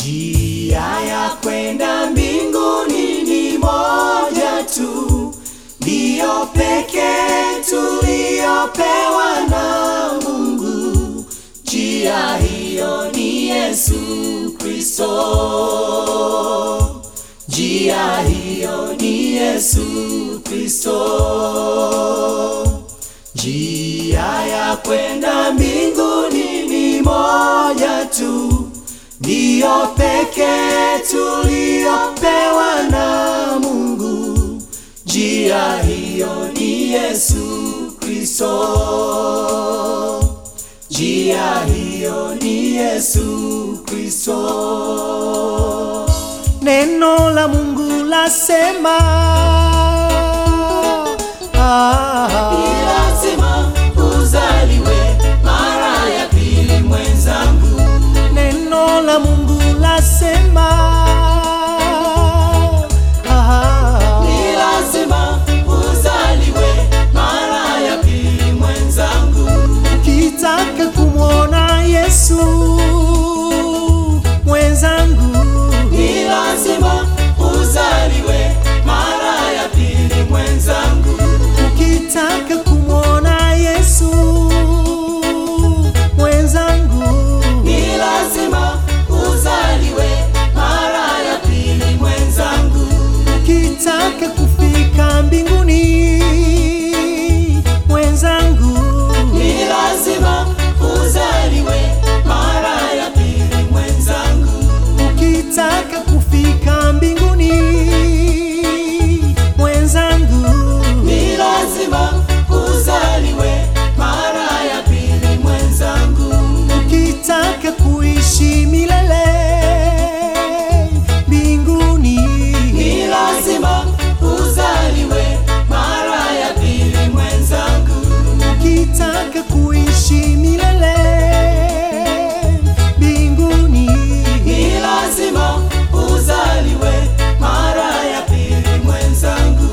Njia ya kwenda mbinguni ni moja tu, ndiyo pekee tuliyopewa na Mungu. Njia hiyo ni Yesu Kristo. Njia hiyo ni Yesu Kristo. Njia ya kwenda mbinguni ni moja tu, ndiyo pekee tuliyopewa na Mungu. Njia hiyo ni Yesu Kristo. Njia hiyo ni Yesu Kristo. Neno la Mungu lasema ah, Ni lazima uzaliwe mara ya pili mwenzangu, neno la Mungu lasema ah, ni lazima uzaliwe mara ya pili mwenzangu, ukitaka kumwona Yesu mwenzangu, ni lazima uzaliwe mara ya pili mwenzangu, ukitaka kumwona Yesu mwenzangu, ni lazima uzaliwe mara ya pili mwenzangu, ukitaka kufika mbinguni mwenzangu, ni lazima uzaliwe mara ya pili mwenzangu. ukitaka kufika mbinguni mwenzangu, Ni lazima uzaliwe mara ya pili mwenzangu, ukitaka kuishi milele mbinguni, ni lazima uzaliwe mara ya pili mwenzangu, ukitaka kuishi milele mbinguni, ni lazima uzaliwe mara ya pili mwenzangu.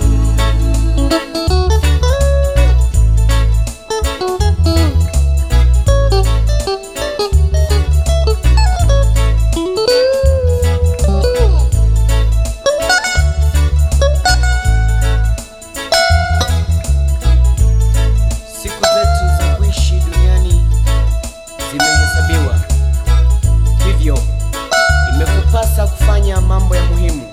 Siku zetu za kuishi duniani zimehesabiwa, hivyo imekupasa kufanya mambo ya muhimu.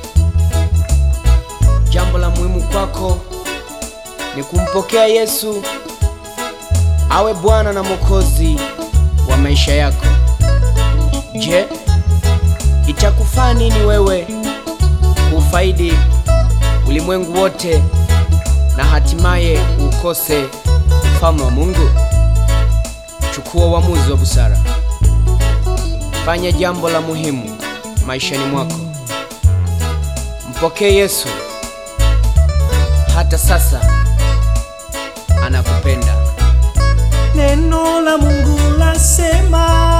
Jambo la muhimu kwako ni kumpokea Yesu awe Bwana na Mwokozi wa maisha yako. Je, itakufaa nini wewe kuufaidi ulimwengu wote na hatimaye ukose ufalme wa Mungu? Chukua uamuzi wa busara, fanya jambo la muhimu maishani mwako, mpokee Yesu. Hata sasa anakupenda. neno la Mungu lasema